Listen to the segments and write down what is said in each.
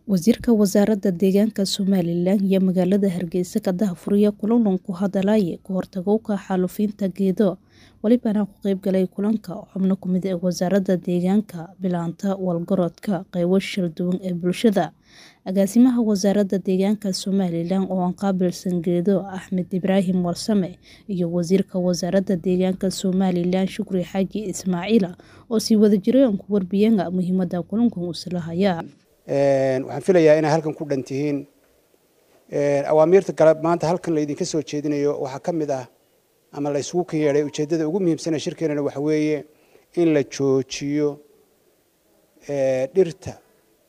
Wasiirka Wasaaradda Deegaanka Somalilan iyo magaalada Hargeysa ka daahfuraya kulan ku hadalaya ka hortagga xaalufinta geedo walibana ka qayb galay kulanka xubno ka mid ah wasaaradda deegaanka bilaanta walgaroodka qaybo shir duwan ee bulshada agaasimaha wasaaradda deegaanka Somalilan oo aan qaabilsan geedo Axmed Ibraahim Warsame iyo wasiirka wasaaradda deegaanka Somalilan Shukri Xaaji Ismaaciil oo si wada jireen ku warbiyeen muhiimadda kulankan uu islahaya waxaan filayaa inay halkan ku dhan tihiin awaamiirta kale maanta halkan laydinka soo jeedinayo waxaa ka mid ah ama la isugu kan yeedhay ujeeddada ugu muhiimsana shirkeenana waxa weeye in la joojiyo dhirta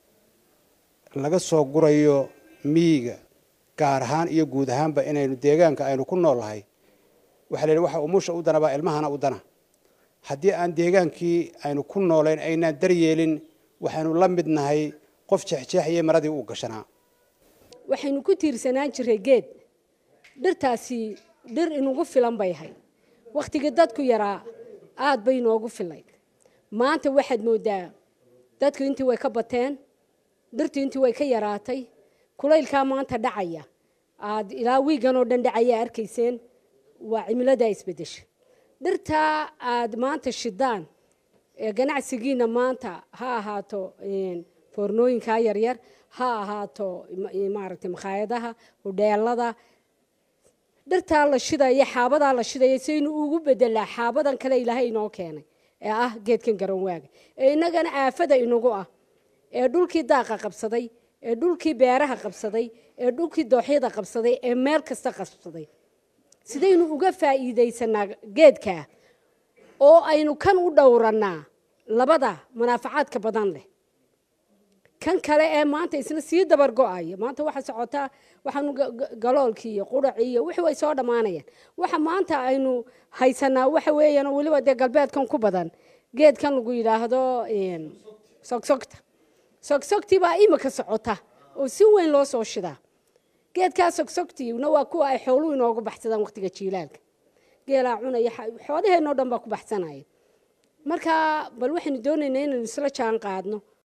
laga soo gurayo miyiga gaar ahaan iyo guud ahaanba inaynu deegaanka aynu ku noolahay waxaa la yidhi waxa umusha u dana baa ilmahana u dana haddii aan deegaankii aynu ku noolayn aynaan daryeelin waxaynu la mid nahay qof jeexjeexaya maradii uu gashanaa waxaynu ku tiirsanaan jiray geed dhirtaasi dhir inugu filan bay ahayd wakhtigii dadku yaraa aad bay inoogu filayd maanta waxaad mooddaa dadku intii way ka bateen dhirtu intii way ka yaraatay kulaylkaa maanta dhacaya aad ilaa wiigan oo dhan dhacaya arkayseen waa cimiladaa isbeddesha dhirtaa aad maanta shidaan ee ganacsigiina maanta ha ahaato foornooyinkaa yaryar ha ahaato maaragtay makhaayadaha hudheelada dhirtaa la shidaya xaabadaa la shidaya saynu ugu bedelaa xaabadan kale ilaahay inoo keenay ee ah geedkan garanwaaga ee innagana aafada inagu ah ee dhulkii daaqa qabsaday ee dhulkii beeraha qabsaday ee dhulkii dooxyada qabsaday ee meel kasta qabsaday sidaynu uga faa'iidaysanaa geedkaa oo aynu kan u dhowranaa labada munaafacaadka badan leh kan kale ee maanta isna sii dabar go-aya maanta waxa socotaa waxaanu galoolkii iyo quracii iyo wixii way soo dhammaanayaan waxa maanta aynu haysanaa waxa weeyaan weliba dee galbeedkan ku badan geedkan lagu yidhaahdo sogsogta sogsogtii baa imika socota oo si weyn loo soo shidaa geedkaa sogsogtiina waa kuwa ay xooluhu inoogu baxsadaan waqtiga jiilaalka geelaa cunaya xoolaheenoo dhan baa ku baxsanaya marka bal waxaynu doonaynaa inaynu isla jaan qaadno